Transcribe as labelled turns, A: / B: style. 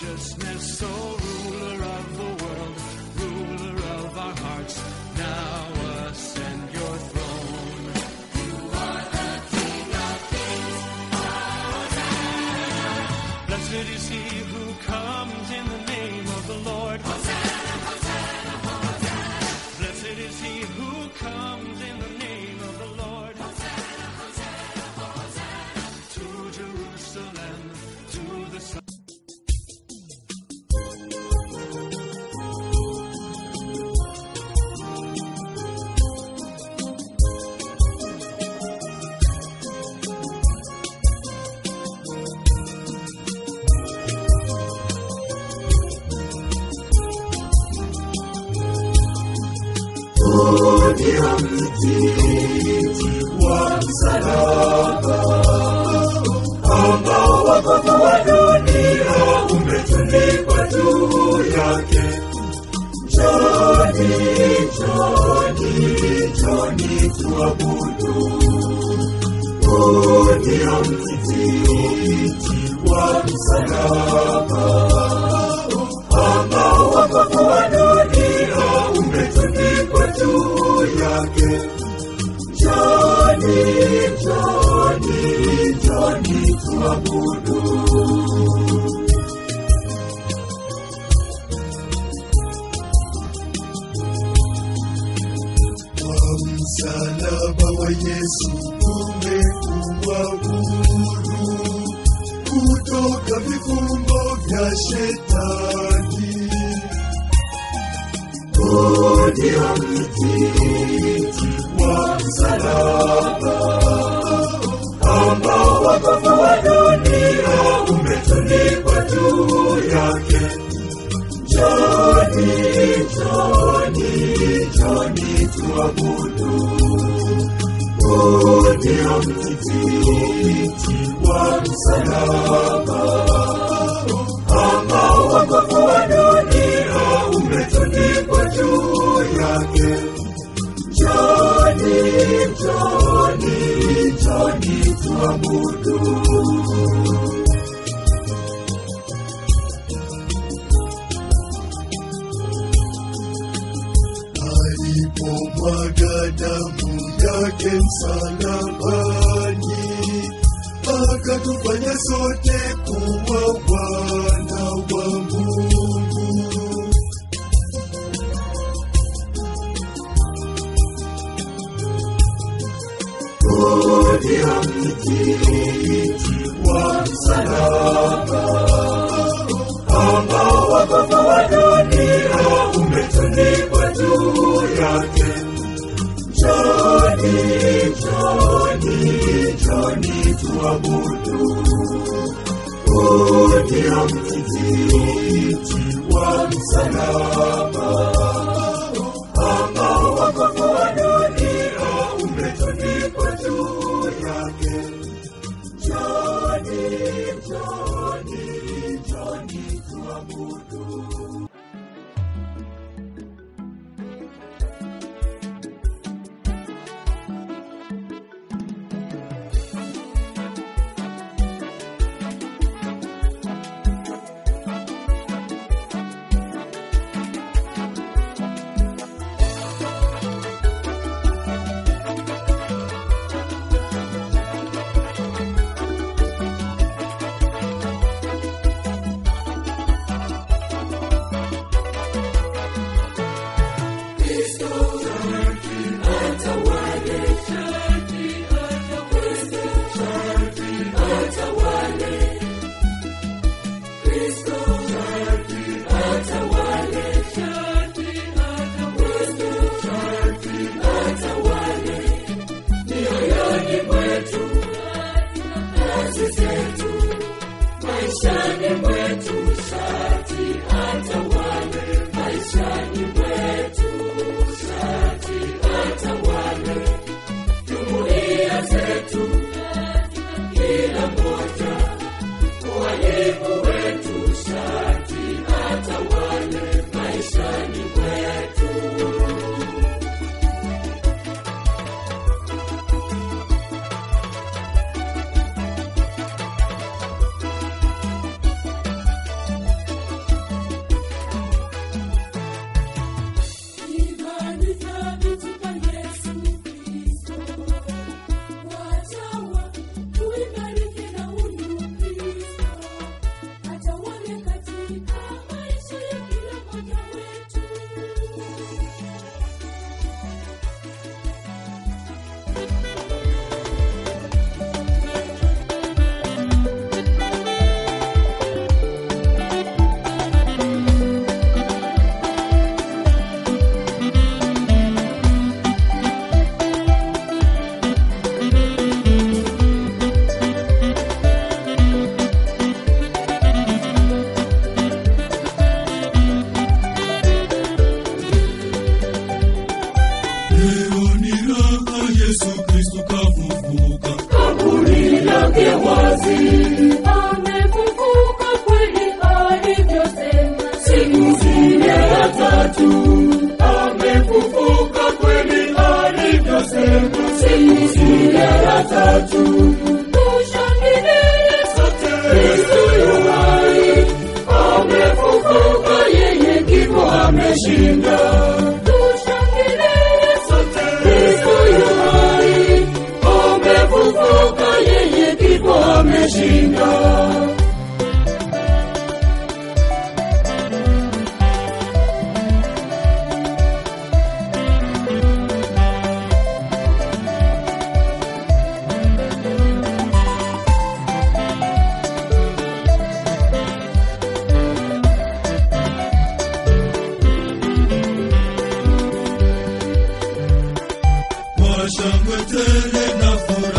A: righteousness, O ruler of the world, ruler of our hearts, now ascend your throne. Blessed is he who comes in the name of the Lord. Blessed is he who comes in the name of the Lord. To Jerusalem, to the sun.
B: Kwa msalaba wa Yesu tumekuwa huru kutoka vifungo vya shetani. Huu ndio mtiti wa msalaba ambao wokovu wa dunia umetundikwa juu yake. Njoni, njoni, njoni tuabudu. Huu ndio mtiti wa msalaba ambao wokovu wa dunia umetundikwa juu yake. Njoni, njoni, njoni tuabudu. alipomwaga damu yake msalabani, akatufanya sote kuwa wana wa Mungu. Huu ndio mtiti wa msalaba ambao wokovu wa dunia umetundikwa juu yake. Njoni, njoni, njoni tuabudu. Huu ndio mtiti wa msalaba ambao wokovu wa dunia umetundikwa juu yake. Njoni, njoni, njoni tuabudu. Yesu kafufuka,
C: kaburi lake wazi, amefufuka kweli alivyosema. Siku zile ya tatu, amefufuka kweli alivyosema. Siku zile ya tatu, tushangilie sote, Kristo yu hai, amefufuka, yeye kifo ameshinda. Tushangilie sote, Kristo yu hai, amefufuka, yeye kifo ameshinda.
B: kwa shangwe tele na furaha